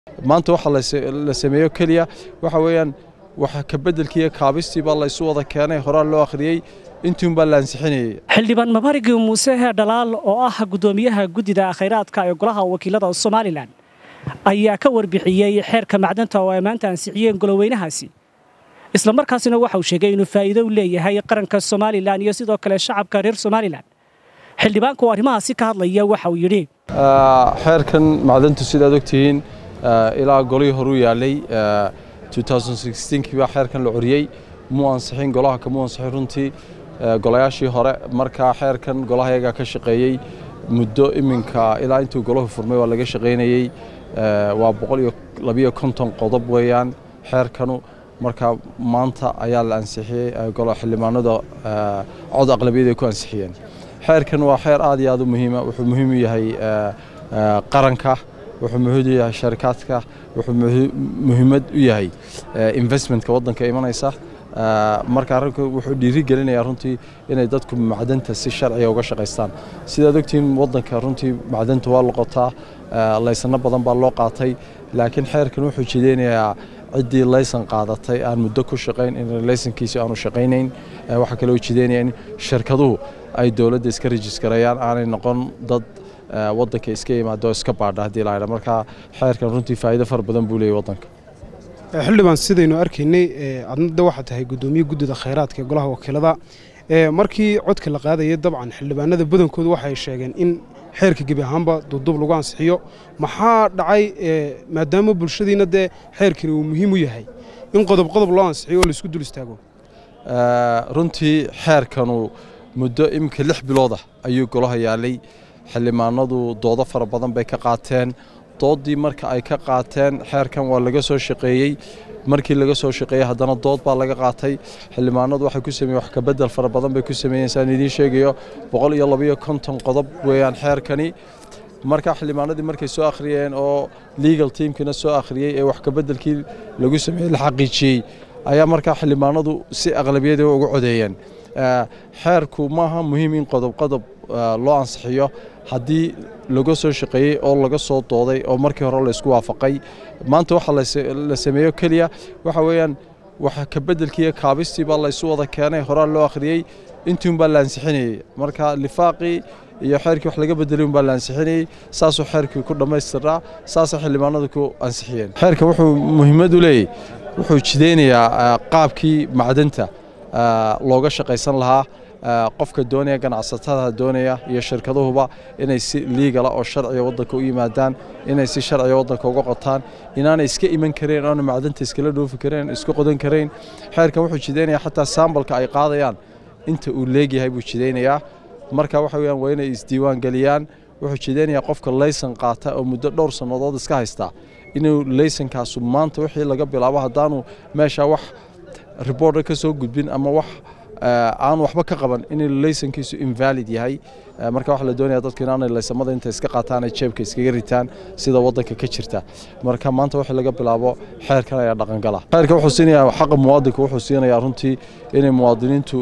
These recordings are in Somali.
maanta waxa la sameeyo keliya waxa weeyaan waxa ka beddelkiiyo kaabistii baa laysu wada keenay horaa loo akhriyey intuun baa la ansixinayey xildhibaan mabarigi muuse dhalaal oo ah guddoomiyaha guddida khayraadka ee golaha wakiilada somalilan ayaa ka warbixiyey xeerka macdanta oo ay maanta ansixiyeen goloweynahaasi isla markaasina waxa uu sheegay inuu faa'iido u leeyahay qaranka somalilan iyo sidoo kale shacabka reer somalilan xildhibaanku oo arrimahaasi ka hadlaya waxa uu yidhi xeerkan macdantu sidaad ogtihiin ilaa golihii horuu yaalay kii baa xeerkan la coriyey muu ansixin golaha kamuu ansixin runtii golayaashii hore markaa xeerkan golahayagaa ka shaqeeyey muddo iminka ilaa intuu golahu furmay waa laga shaqaynayey waa boqol iyo labiyo konton qodob weeyaan xeerkanu markaa maanta ayaa la ansixiyey xildhibaanada cod aqlabiyad ay ku ansixiyeen xeerkan waa xeer aad iyo aad u muhiima wuxuu muhiim u yahay qaranka wuxuu muhiim u yahay sharikaadka wuxuu muhiimad u yahay investmentka waddanka imanaysa marka arrinku wuxuu dhiiri gelinayaa runtii inay dadku macdanta si sharciga uga shaqaystaan sidaad ogtihiin waddanka runtii macdanta waa loqotaa laysano badan baa loo qaatay laakiin xeerkan wuxuu jideynayaa ciddii laysan qaadatay aan muddo ku shaqayn in laysankiisi aanu shaqaynayn waxaa kaloo jideynaya in shirkaduhu ay dowladda iska rejiskarayaan aanay noqon dad waddanka iska yimaado oo iska baadha haddii la haydha marka xeerkan runtii faa'iido fara badan buu leeyahy waddanka xildhibaan sidaynu arkaynay adnada waxaa tahay guddoomiye guddida khayraadka ee golaha wakiilada markii codka la qaadayay dabcan xildhibaanada badankoodu waxay sheegeen in xeerka gebi ahaanba duubduub lagu ansixiyo maxaa dhacay maadaama bulshadiina dee xeerkani uu muhiim u yahay in qodob qodob loo ansixiyo oo laisku dul istaago runtii xeerkanu muddo iminka lix bilooda ayuu golaha yaalay xildhibaanadu doodo fara badan bay ka qaateen doodii marka ay ka qaateen xeerkan waa laga soo shaqeeyey markii laga soo shaqeeyey haddana dood baa laga qaatay xildhibaanadu waxay ku sameeyeen wax ka bedel fara badan bay ku sameeyeen saan idiin sheegayo boqol iyo labayo konton qodob weeyaan xeerkani marka xildhibaanadii markay soo akhriyeen oo legal teamkina soo akhriyey ee wax ka bedelkii lagu sameeyey la xaqiijiyey ayaa markaa xildhibaanadu si aqlabiyada uga codeeyeen xeerku maaha muhiim in qodob qodob loo ansixiyo haddii laga soo shaqeeyey oo laga soo dooday oo markii hore laysku waafaqay maanta waxa la sameeyo keliya waxa weeyaan waxa ka beddelkiiyo kaabistii baa laysu wada keenay horaa loo akhriyey intuun baa la ansixinayey marka lifaaqii iyo xeerkii wax laga bedelay un baa la ansixinayey saasuu xeerkii ku dhammaystiraa saasay xildhibaanadu ku ansixiyeen xeerkan wuxuu muhiimad u leeyahy wuxuu jideynayaa qaabkii macdanta looga shaqaysan lahaa qofka doonaya ganacsatada doonaya iyo shirkaduhuba inay si liigala oo sharciga waddanka u yimaadaan inay si sharciga waddanka uga qotaan inaanay iska iman kareen oona macdanta iskala dhoofi kareen iska qodan kareen xeerkan wuxuu jideynayaa xataa saambalka ay qaadayaan inta uu leegyahay buu jideynayaa marka waxa weyaan waa inay isdiiwaan geliyaan wuxuu jideynayaa qofka laysan qaata oo muddo dhowr sannadood iska haystaa inuu laysankaasu maanta wixii laga bilaabo haddaanu meesha wax riboorda ka soo gudbin ama wax aan waxba ka qaban in laysankiisu invalid yahay marka waxaa la doonaya dadku inaanay laysamada inta iska qaataan ay jeebka iskaga ritaan sida waddanka ka jirta marka maanta wixii laga bilaabo xeerkan ayaa dhaqangala xeerka wuxuu siinayaa xaqa muwaadinka wuxuu siinayaa runtii inay muwaadiniintu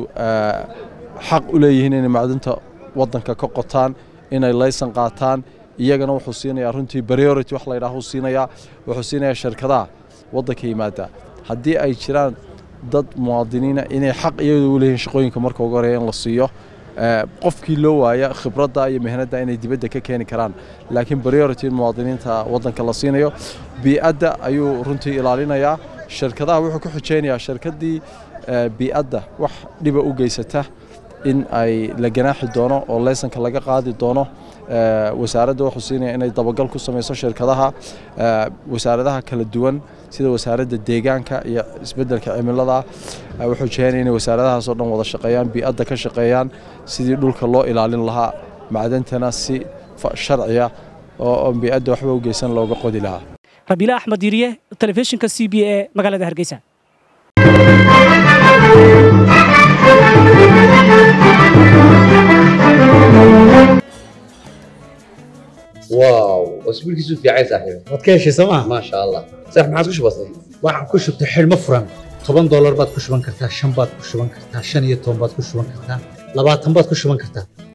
xaq u leeyihiin inay macdinta waddanka ka qotaan inay laysan qaataan iyagana wuxuu siinayaa runtii priority wax la yidhaahuu siinayaa wuxuu siinayaa shirkadaha waddanka yimaada haddii ay jiraan dad muwaadiniina inay xaq iyadu u leeyihiin shaqooyinka marka ugu horeeya in la siiyo qofkii loo waaya khibradda iyo mihnadda inay dibadda ka keeni karaan laakiin priority in muwaadiniinta waddanka la siinayo bii'adda ayuu runtii ilaalinayaa shirkadaha wuxuu ku xujeynayaa shirkaddii bii'adda wax dhiba u geysata in ay la ganaaxi doono oo laysanka laga qaadi doono wasaaradda wuxuu siinaya inay dabagal ku samayso shirkadaha wasaaradaha kala duwan sida wasaaradda deegaanka iyo isbeddelka cimilada wuxuu jehenaya inay wasaaradahaasoo dhan wada shaqeeyaan bii'adda ka shaqeeyaan sidii dhulka loo ilaalin lahaa macdantana si sharciya oo bii'adda waxba u geysan looga qodi lahaa rabiila axmed yiriye telefishinka c b e magaalada hargeysa واو اسبوعك في عايز صاحبي waad ka heshay sooma ما شاء الله صح ما عاد كش بسيط waxaan ku shubtay xidhmo furan toban doolar baad ku shuban kartaa shan baad ku shuban kartaa shan iyo toban baad ku shuban kartaa labaatan baad ku shuban kartaa